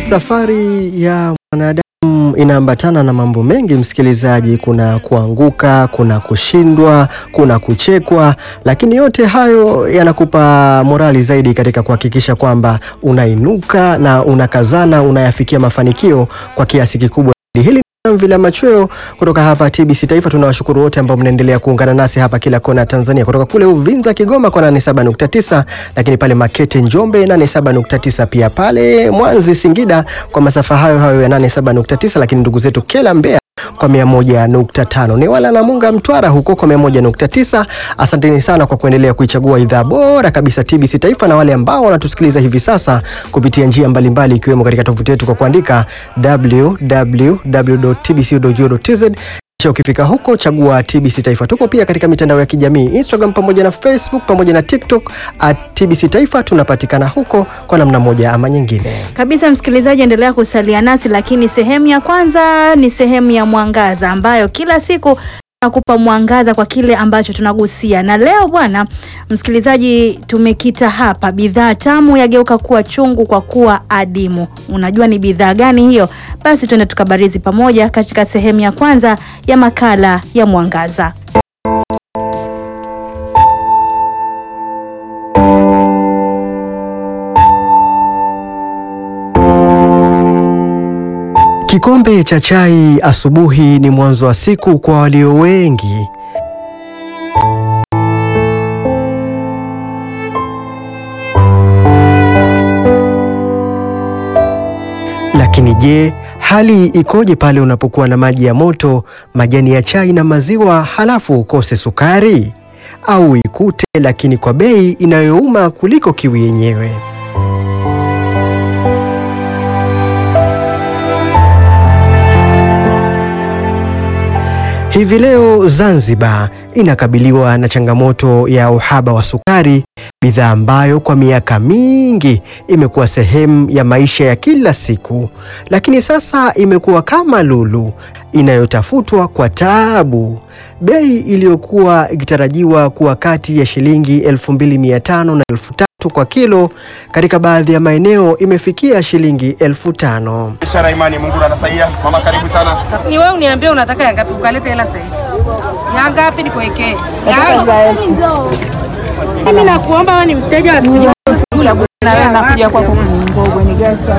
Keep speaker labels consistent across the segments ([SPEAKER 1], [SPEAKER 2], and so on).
[SPEAKER 1] Safari ya mwanadamu inaambatana na mambo mengi msikilizaji. Kuna kuanguka, kuna kushindwa, kuna kuchekwa, lakini yote hayo yanakupa morali zaidi katika kuhakikisha kwamba unainuka na unakazana, unayafikia mafanikio kwa kiasi kikubwa. Hili Jamvi la machweo kutoka hapa TBC Taifa. Tunawashukuru wote ambao mnaendelea kuungana nasi hapa kila kona ya Tanzania, kutoka kule Uvinza Kigoma kwa 87.9, lakini pale Makete Njombe 87.9, pia pale Mwanzi Singida kwa masafa hayo hayo ya 87.9, lakini ndugu zetu Kela Mbeya kwa 101.5, ni wala na Munga Mtwara huko kwa 101.9. Asanteni sana kwa kuendelea kuichagua idhaa bora kabisa TBC Taifa, na wale ambao wanatusikiliza hivi sasa kupitia njia mbalimbali ikiwemo katika tovuti yetu kwa kuandika www.tbc.go.tz. Kisha ukifika huko chagua TBC Taifa. Tupo pia katika mitandao ya kijamii Instagram pamoja na Facebook pamoja na TikTok at TBC Taifa. Tunapatikana huko kwa namna moja ama nyingine.
[SPEAKER 2] Kabisa msikilizaji, endelea kusalia nasi, lakini sehemu ya kwanza ni sehemu ya mwangaza ambayo kila siku nakupa mwangaza kwa kile ambacho tunagusia. Na leo bwana msikilizaji, tumekita hapa, bidhaa tamu yageuka kuwa chungu kwa kuwa adimu. Unajua ni bidhaa gani hiyo? Basi tuende tukabarizi pamoja katika sehemu ya kwanza ya makala ya mwangaza.
[SPEAKER 1] Kikombe cha chai asubuhi ni mwanzo wa siku kwa walio wengi. Lakini je, hali ikoje pale unapokuwa na maji ya moto, majani ya chai na maziwa, halafu ukose sukari au ikute, lakini kwa bei inayouma kuliko kiwi yenyewe? Hivi leo Zanzibar inakabiliwa na changamoto ya uhaba wa sukari, bidhaa ambayo kwa miaka mingi imekuwa sehemu ya maisha ya kila siku, lakini sasa imekuwa kama lulu inayotafutwa kwa taabu. Bei iliyokuwa ikitarajiwa kuwa kati ya shilingi 2500 na 3000 kwa kilo, katika baadhi ya maeneo imefikia shilingi 5000.
[SPEAKER 3] Ishara imani Mungu anasaidia. Mama karibu sana.
[SPEAKER 4] Ni wewe uniambie unataka ya ngapi ukalete hela sasa hivi. Ya ngapi nikuwekee? Mimi nakuomba wewe ni mteja wa siku moja. Na wewe nakuja kwako Mngogwe ni gasa.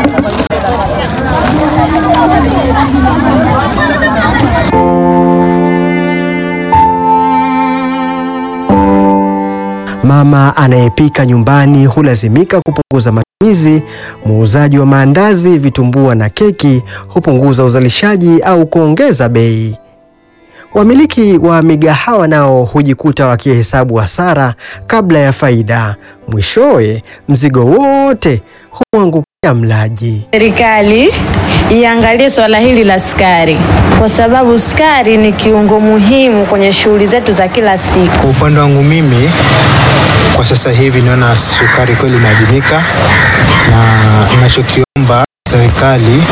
[SPEAKER 1] Mama anayepika nyumbani hulazimika kupunguza matumizi. Muuzaji wa maandazi, vitumbua na keki hupunguza uzalishaji au kuongeza bei. Wamiliki wa migahawa nao hujikuta wakihesabu hasara kabla ya faida. Mwishowe mzigo wote huangukia mlaji.
[SPEAKER 5] Serikali iangalie swala hili la sukari, kwa sababu sukari ni kiungo muhimu kwenye shughuli zetu za kila siku.
[SPEAKER 6] Kwa upande wangu mimi, kwa sasa hivi naona sukari kweli inaadimika, na ninachokiomba serikali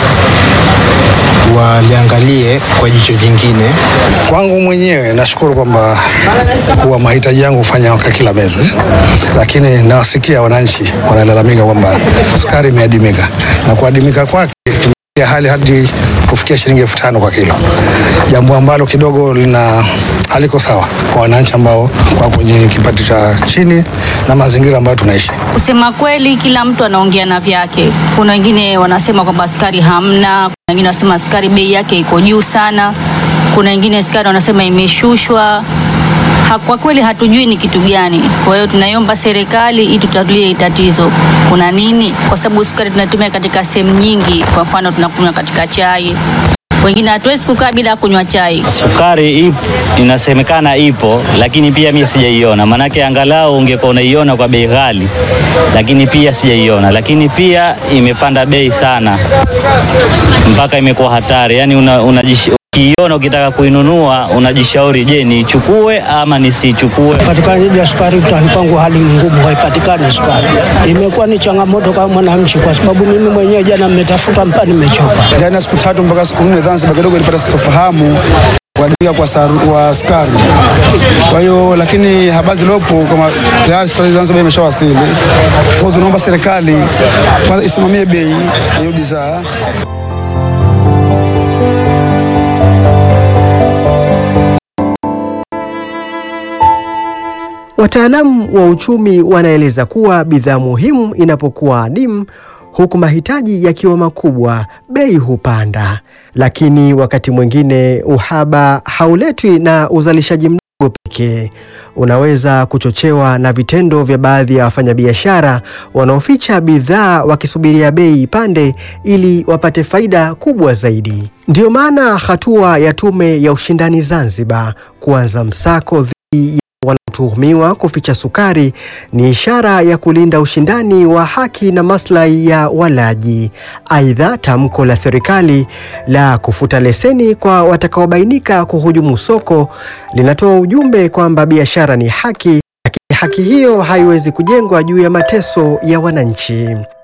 [SPEAKER 6] waliangalie kwa jicho jingine.
[SPEAKER 7] Kwangu mwenyewe nashukuru kwamba kuwa mahitaji yangu hufanya kwa kila mwezi, lakini nawasikia wananchi wanalalamika kwamba sukari imeadimika, na kuadimika kwake imefikia hali hadi kufikia shilingi elfu tano kwa kilo, jambo ambalo kidogo lina haliko sawa kwa wananchi ambao wako kwenye kipato cha chini na mazingira ambayo tunaishi.
[SPEAKER 8] Kusema kweli, kila mtu anaongea na vyake. Kuna wengine wanasema kwamba sukari hamna, kuna wengine wanasema sukari bei yake iko juu sana, kuna wengine sukari wanasema imeshushwa. Ha, kwa kweli hatujui ni kitu gani. Kwa hiyo tunaiomba serikali itutatulie hili tatizo, kuna nini? Kwa sababu sukari tunatumia katika sehemu nyingi, kwa mfano tunakunywa katika chai, wengine hatuwezi kukaa bila kunywa chai.
[SPEAKER 9] Sukari ipo, inasemekana ipo, lakini pia mimi sijaiona. Maanake angalau ungekuwa unaiona kwa bei ghali, lakini pia sijaiona. Lakini pia imepanda bei sana mpaka imekuwa hatari, yaani una, unajish- ukiiona ukitaka kuinunua unajishauri, je, niichukue ama nisichukue?
[SPEAKER 10] Patikanaji ya sukari mtaani kwangu hali ni ngumu, haipatikani sukari. Imekuwa ni changamoto kama mwananchi, kwa sababu mimi mwenyewe jana nimetafuta mpaka nimechoka.
[SPEAKER 7] Ndani ya siku tatu mpaka siku nne Zanzibar kidogo ilipata sitofahamu
[SPEAKER 11] kuadimika kwa, saru- kwa sukari. Kwa hiyo lakini habari zilizopo kama tayari sukari Zanzibar imeshawasili, kwa hiyo tunaomba serikali kwanza isimamie bei ya hiyo bidhaa.
[SPEAKER 1] Wataalamu wa uchumi wanaeleza kuwa bidhaa muhimu inapokuwa adimu, huku mahitaji yakiwa makubwa, bei hupanda. Lakini wakati mwingine uhaba hauletwi na uzalishaji mdogo pekee, unaweza kuchochewa na vitendo vya baadhi ya wafanyabiashara wanaoficha bidhaa wakisubiria bei ipande ili wapate faida kubwa zaidi. Ndiyo maana hatua ya Tume ya Ushindani Zanzibar kuanza msako dhidi ya wanaotuhumiwa kuficha sukari ni ishara ya kulinda ushindani wa haki na maslahi ya walaji. Aidha, tamko la serikali la kufuta leseni kwa watakaobainika kuhujumu soko linatoa ujumbe kwamba biashara ni haki, lakini haki hiyo haiwezi kujengwa juu ya mateso ya wananchi.